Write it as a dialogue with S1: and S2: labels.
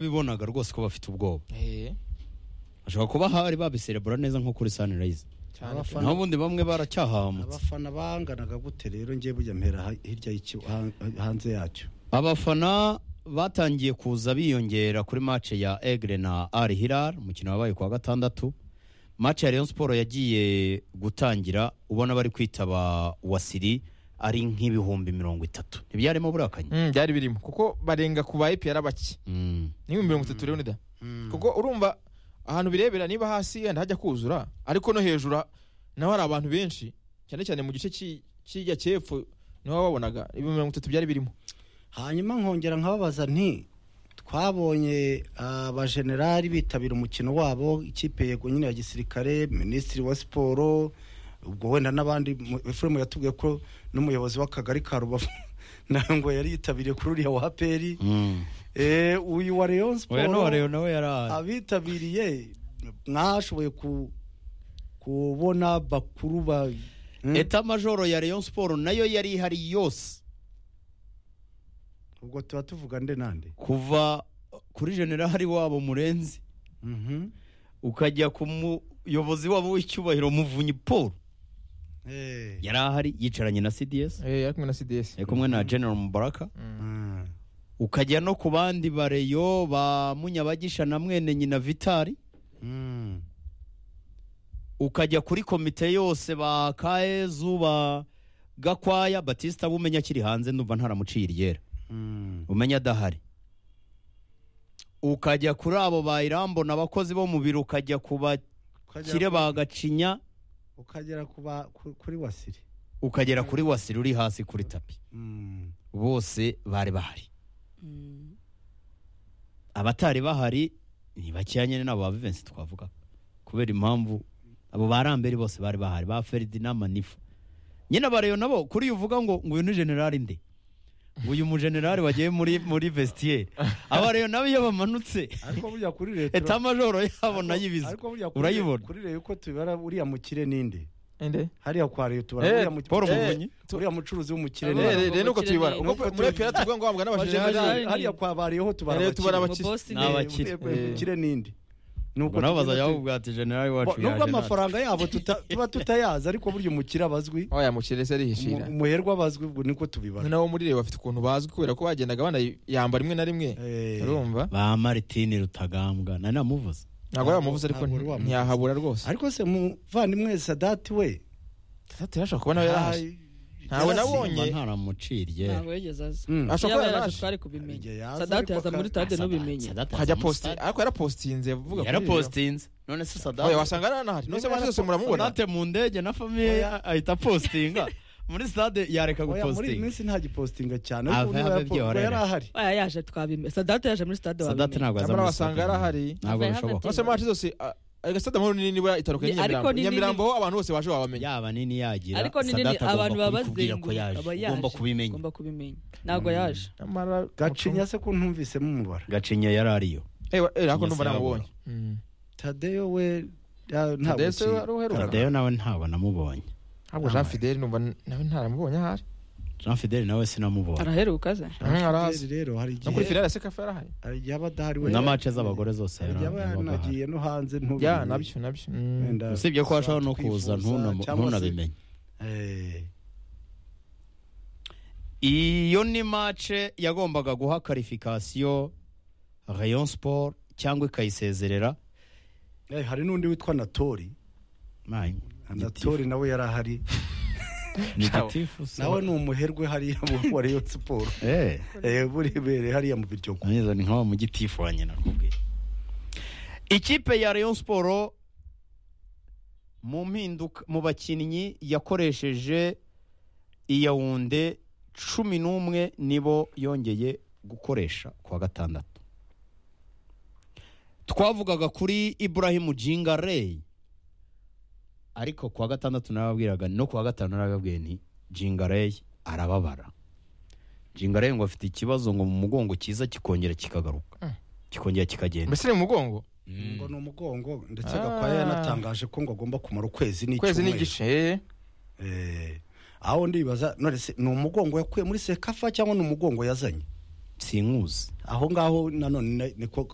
S1: bibonaga rwose ko bafite ubwoba
S2: Eh,
S1: ashobora kuba hari babiserebura neza nko kuri sunrise
S2: cyane pe.
S3: Abafana-
S1: naho ubundi bamwe baracyahambutse
S3: abafana banganaga gute rero njye burya mpera ha- hirya y'iki- ha- hanze yacyo
S1: abafana batangiye kuza biyongera kuri match ya Aigle na Al Hilal umukino wabaye kuwa gatandatu match ya Rayon Sport yagiye gutangira ubona bari kwitaba Wasiri ari nk'ibihumbi mirongo itatu ntibyarimo burakanye
S2: Mm, byari birimo kuko barenga ku ba EPR bake
S1: Mm.
S2: ni mirongo itatu rero nida kuko urumva ahantu birebera niba hasi yenda hajya kuzura ariko no hejuru ha- naho hari abantu benshi cyane cyane mu gice cy'i- cy'ijya cy'epfo niho wabonaga ibihumbi mirongo itatu byari birimo
S3: hanyuma nkongera nkababaza nti twabonye abajenerali bitabira umukino wabo ikipe yego nyine ya gisirikare minisitiri wa siporo ubwo wenda n'abandi mu- efuremu yatubwiye ko n'umuyobozi w'akagari ka rubavu nawe ngo yari yitabiriye kuri uriya wa peri
S1: Mm.
S3: Eh, uyu wa rayon
S1: Oya no
S3: siporo
S1: Rayon nawe yaraje
S3: abitabiriye mwashoboye ku- kubona bakuru ba Hmm?
S1: Eta majoro ya Rayon Sport nayo yari ihari yose
S3: ubwo tuba tuvuga nde nande
S1: kuva kuri generali wabo Murenzi
S3: Mhm.
S1: ukajya ku muyobozi wabo w'icyubahiro Muvunyi Paul
S3: Eh.
S1: yari ahari yicaranye na CDS
S2: Eh, yari kumwe na CDS
S1: yari kumwe na General Mubaraka
S3: Mm.
S1: ukajya no ku bandi bareyo ba Munyabagisha na mwene nyina Vitali
S3: Mm.
S1: ukajya kuri komite yose ba Kaezu ba Gakwaya Batista bumenya akiri hanze ndumva ntaramuciye iryera
S3: Mm.
S1: umenya adahari ukajya kuri abo ba Irambo n'abakozi bo mu biro ukajya ku bakire ba Gacinya
S3: ukagera ku ba- ku- kuri wasiri
S1: ukagera kuri Wasiri uri hasi kuri tapi
S3: Mm.
S1: bose bari bahari
S4: Mm.
S1: abatari bahari ni bakeya nyine n'abo ba Vivensi twavuga kubera impamvu abo barambere bose bari bahari ba Ferdinand Manifu nyine abareyo nabo kuri uyu uvuga ngo ngo uyu ni generali nde ngo uyu mugenerali wagiye muri muri vestiaire abareyo nabo iyo bamanutse
S3: ariko burya kuri leta
S1: eta majoro yabo nayo ibizi
S3: ariko burya kuri-
S1: urayibona
S3: kuri leta uko tubara uriya mukire n'inde
S2: ende
S3: hariya kwa leta
S2: Eh,
S3: uriya mu-
S1: Paul
S3: eh,
S1: Muvunyi.
S3: uriya mucuruzi w'umukire
S2: Eh,
S4: Abana
S3: n'inde
S2: rero rero nuko
S4: b'abakire
S2: tuyibara
S4: ni-
S2: uko
S3: nuko
S2: muri
S3: tuyibara.
S2: EPR tuvuga ngo wabwa n'abajenerali
S4: Abajenerali.
S3: hariya kwa bariyeho tubara
S2: Rero tubara abakire.
S3: abakire.
S4: Bosi
S1: Ni abakire.
S3: Eh,
S1: abakire.
S3: eh, umukire n'inde Nuko
S1: nabo
S3: tugira
S1: bazajya
S3: uti-
S1: bavuga ati generali wacu
S3: Bo- nubwo
S1: yaje natwe.
S3: amafaranga yabo tuta- tuba tutayazi ariko burya umukire abazwi
S2: aho yamukiriye se arihishira
S3: Umu- umuherwa abazwi ubwo niko tubibara
S2: nabo muri reba bafite ukuntu bazwi kubera ko bagenda banayambara rimwe na rimwe
S3: Eh.
S2: urumva
S1: ba Martine Rutagambwa nari namuvuze
S2: ntabwo wamuvuze ariko
S3: Ntabwo wari wamuvuze.
S2: ntiyahabura rwose
S3: ariko se muvandimwe sadati we
S2: Tatu yashobora kubona nawe yarahashye ntawe
S1: mba
S2: nabonye
S1: ntaramuciriye
S4: ntabwo yigeze aza
S3: Mm.
S2: ashobora
S4: yaba
S2: kuba
S4: yaraje
S2: yarahashye
S4: twari
S3: Igihe
S4: kubimenya
S3: yaza
S4: sadati
S3: ariko
S4: yaza
S3: aka-
S4: muri stade
S1: Sadati-
S4: n'ubimenye
S1: Sadati aza
S2: hajya
S1: muri
S2: positi
S1: stade.
S2: ariko yarapositinze vuga kuri reba.
S1: yarapositinze none se
S2: Oya,
S1: sadati
S2: wasanga naranahari nose
S3: Niba
S2: abantu zose muramubona
S1: Sonate mu ndege na famiye
S3: Oya.
S1: ahita postinga muri stade yareka
S3: Oya, muri iyi
S1: gupostinga
S3: minsi nta gipositinga cyane
S1: Ava ava
S3: ariko niba yapo-
S1: byo
S3: ubwo
S1: warera.
S3: yari ahari
S4: aya yaje twabimenya sadati yaje muri stade
S1: sadate
S4: wabimenya
S1: ntabwo aza
S2: nyamara
S1: muri
S2: wasanga
S1: stade.
S2: yarahari.
S1: ntabwo
S4: Ava
S1: bishoboka
S2: nose abantu zose ah, agasitade amahoro ni nini itaruka
S4: Ni- ariko
S2: nyamirambo
S4: ni nini-
S2: nyamirambo ho abantu bose baje wabamenya
S1: yaba nini yagira
S4: ariko ni nini
S1: Sadate agomba
S4: abantu
S1: kubikubwira ko
S4: babazenguruka
S1: yaje
S4: aba yaje
S1: ugomba kubimenya
S4: ugomba kubimenya ntabwo yaje
S2: nyamara
S3: gacinya se ko ntumvisemo umubara
S1: gacinya yarariyo
S2: Eh, wa- eh,
S1: Nyese
S2: ariko ndumva namubonye
S3: tadeyo we ya- ntabwo
S2: Tadeyo se
S3: ki-
S2: wari uheruka?
S3: Tadeyo-
S1: tadeyo nawe ntabwo namubonye
S2: ntabwo jean fidele numva n- nawe ntaramubonye ahari
S1: jean fidele nawe sinamubonye
S4: araheruka ze
S2: Mm, arahazi.
S3: rero hari
S2: no kuri
S3: igihe
S2: fidele se kafa yarahari
S3: hari igihe aba adahari we
S1: na mace z'abagore zose
S3: hari igihe aba yanagiye no hanze ntubimenye.
S2: ya nabyo nabyo Mm.
S3: Wenda
S1: usibye ko hashobora no kuza
S3: twifuza,
S1: ntunamu-
S3: cyangwa se-
S1: ntunabimenye
S3: Eh,
S1: iyo ni mace yagombaga guha karifikasiyo rayon sport cyangwa ikayisezerera
S3: eh, hari n'undi witwa natori
S1: Mayi,
S3: natori nawe yari ahari
S1: ni gitifu se.
S3: nawe ni umuherwe hariya mu- wa rayon siporo
S1: Eh.
S3: Eh, burebere hariya mu biryogo
S1: Naniza ni nk'awa mu gitifu wa nyina nakubwiye ikipe ya Rayon Sport mu mpinduka mu bakinnyi yakoresheje iyawunde cumi n'umwe nibo yongeye gukoresha ku wa gatandatu twavugaga kuri Ibrahim Jingare ariko ku wa gatandatu narababwiraga no ku wa gatanu narababwiye ni Jingare arababara Jingare ngo afite ikibazo ngo mu mugongo kiza kikongera kikagaruka
S2: Mm.
S1: kikongera kikagenda
S2: mbese ni mu mugongo
S3: ngo ni umugongo ndetse
S2: Ah.
S3: gakwaya yanatangaje ko ngo agomba kumara ukwezi
S2: kwezi
S3: n'icyumweru
S2: n'igice eh.
S3: Eh, aho ndibaza none se ni umugongo yakuye muri sekafa cyangwa ni umugongo yazanye
S1: sinkuzi
S3: aho ngaho nanone ni- niko